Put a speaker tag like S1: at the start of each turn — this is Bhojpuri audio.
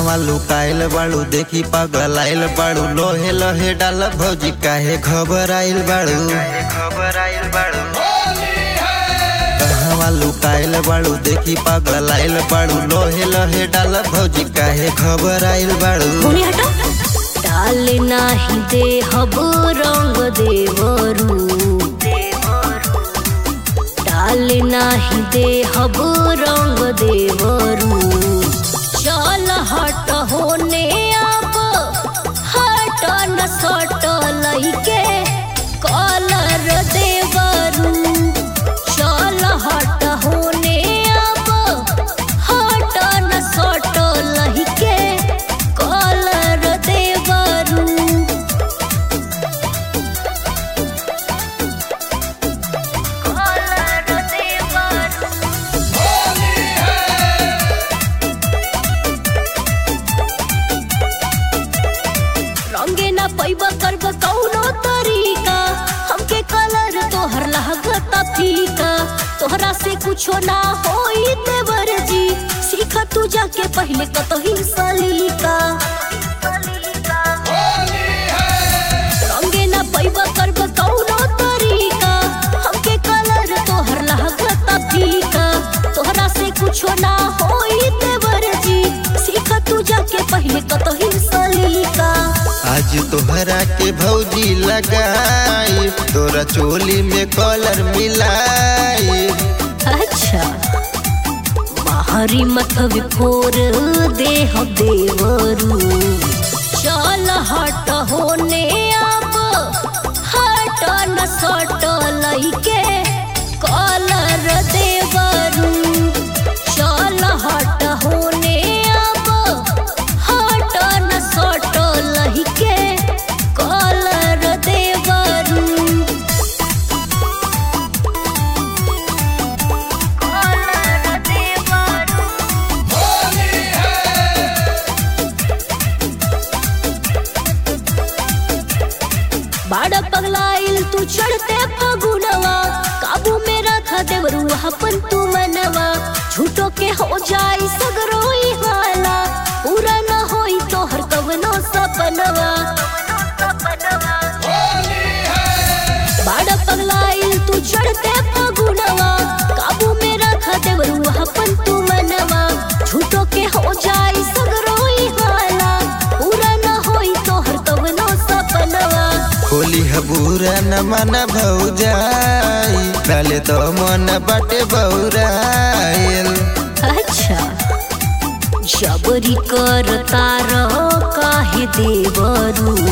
S1: कहवा लुकाइल बाड़ू देखी पागल आइल बाड़ू लोहे लोहे डाल भौजी काहे खबर आइल बाड़ू खबर आइल बाड़ू कहवा लुकाइल बाड़ू देखी पागल आइल बाड़ू लोहे लोहे डाल भौजी काहे खबर आइल बाड़ू
S2: होने हटा डाल नाही दे हब रंग देवरू डाल नाही दे हब रंग देवरू चल हट होने अब हट न सट लइके कलर देवरू चल हट होने अब हट न सट लइके कलर देवरू कलर देवरू रंगे ना पैबा करब कौनो तरीका हमके कलर तोहर लागता फीका तोहरा से कुछो ना होई देवर जी सीख तू जाके पहले कतही सलीका रंगे ना पैबा करब कौनो तरीका हमके कलर तोहर लागता फीका तोहरा से कुछो ना होई देवर जी सीख तू जाके पहले कतही सलीका
S1: आज तोहरा के भौजी लगाई तोरा चोली में कलर मिलाई
S2: अच्छा बाहरी मथव फोर देह देवरू चल हट होने अब हट न सट लइके कलर देवरू चल हट होने अब हट न सट लइके कलर देवरू कलर देवरू बाड़ा पगलाइल तू चढ़ते फगुनवा काबू में रख देवरू अपन तू मनवा झूठो के हो जाई सगरोई हाला पूरा न होई तो हर कवनो सपनवा बाड़ा पगलाइल तू चढ़ते फगुनवा काबू में रख देवरू अपन तू मनवा झूठो के हो जाई सगरोई हाला पूरा न होई तो हर कवनो सपनवा
S1: खोली हबूरा न मन भौजाई डाले तो मन बाटे बौराइल
S2: अच्छा जबरी कर तार काहे देवरू